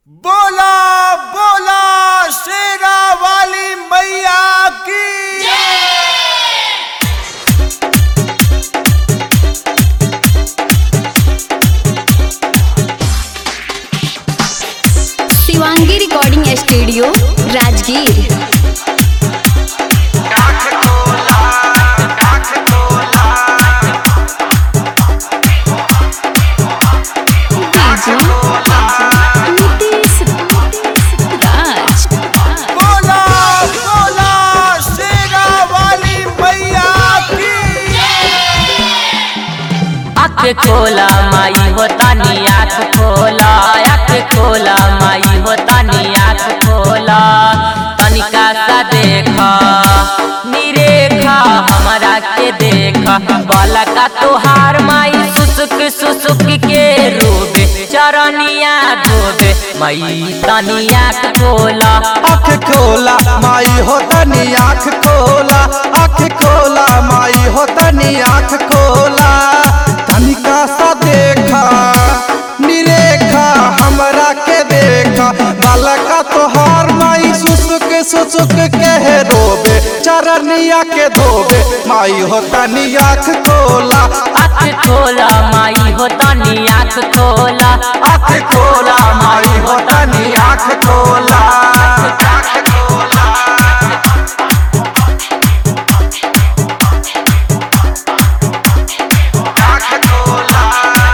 बोला बोला शेरा वाली मैया की Shivangi recording studio Rajgir DJ Nitesh Raj बोला बोला शेरा वाली मैया की आँख खोला माई होता नी आँख खोला आँख खोला माई होता नी आँख खोला तनिका सा देखा निरेखा हमारा के देखा बाला का तोहार माई सुसुक सुसुक के रोबे चरनिया धोबे माई तनी आँख खोला आँख खोला माई हो तनी आँख खोला आँख खोला माई हो तनी आँख खोला तनिका सा देखा निरेखा हमरा के देखा बालका तोहार माई सुसुक सुसुक के रोबे चरनिया के धोबे माई हो तनी आँख खोला आँख खोला माई होता नी आँख खोला आँख खोला माई हो तनी आँख खोला आँख खोला आँख खोला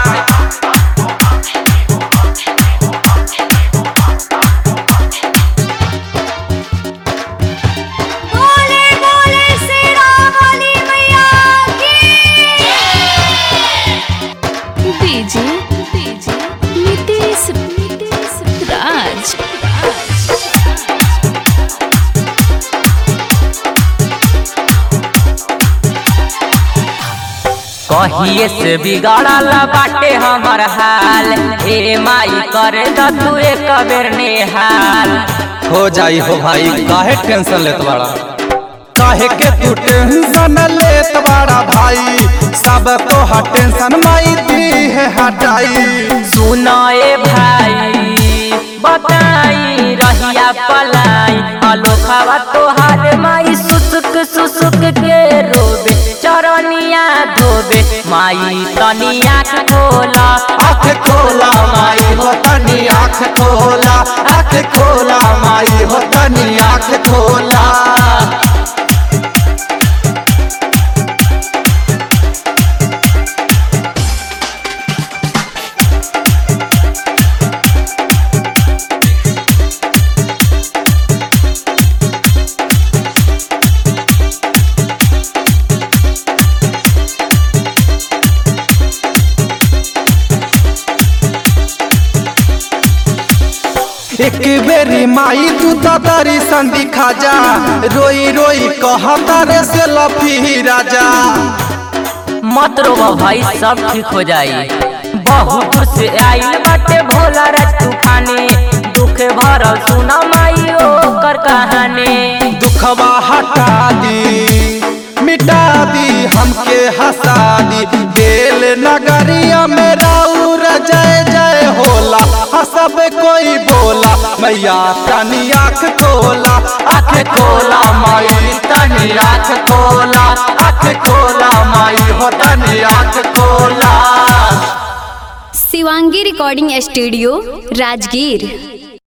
बोले बोले शेरा वाली मैया की डीजे डीजे नितेश नितेश राज कहिए से बिगड़ल बाटे हमर हाल ए माई करे द तू एक बेर नेहाल हो जाई हो भाई काहे टेंशन लेत बाड़ा काहे के तू टेंशन लेत बाड़ा भाई सब तो हा टेंशन माई दी है हटाई सुनो ए भाई बताई रहिया पलाई अलोखावा तोहार माई सुसुक सुसुक के रोबे चरनिया धोबे माई तनी आँख खोला आँख खोला माई हो तनी आँख खोला आँख खोला माई हो तनी आँख खोला एक बेरी माई तू तो तारी संदी खाजा रोई रोई कहता रे से लफी राजा मत रोवा भाई सब ठीक हो जाई बहुत दूर से आइल बाटे भोला राज तूफानी दुख भरल सुना माई ओकर कहानी दुखवा हटा दी मिटा दी हमके हंसा दी दिल नगरिया में राउर जय जय होला हसब कोई बोला मैया तनी आँख खोला आँख खोला माई तनी आँख खोला आँख खोला माई हो तनी आँख खोला शिवांगी रिकॉर्डिंग स्टूडियो राजगीर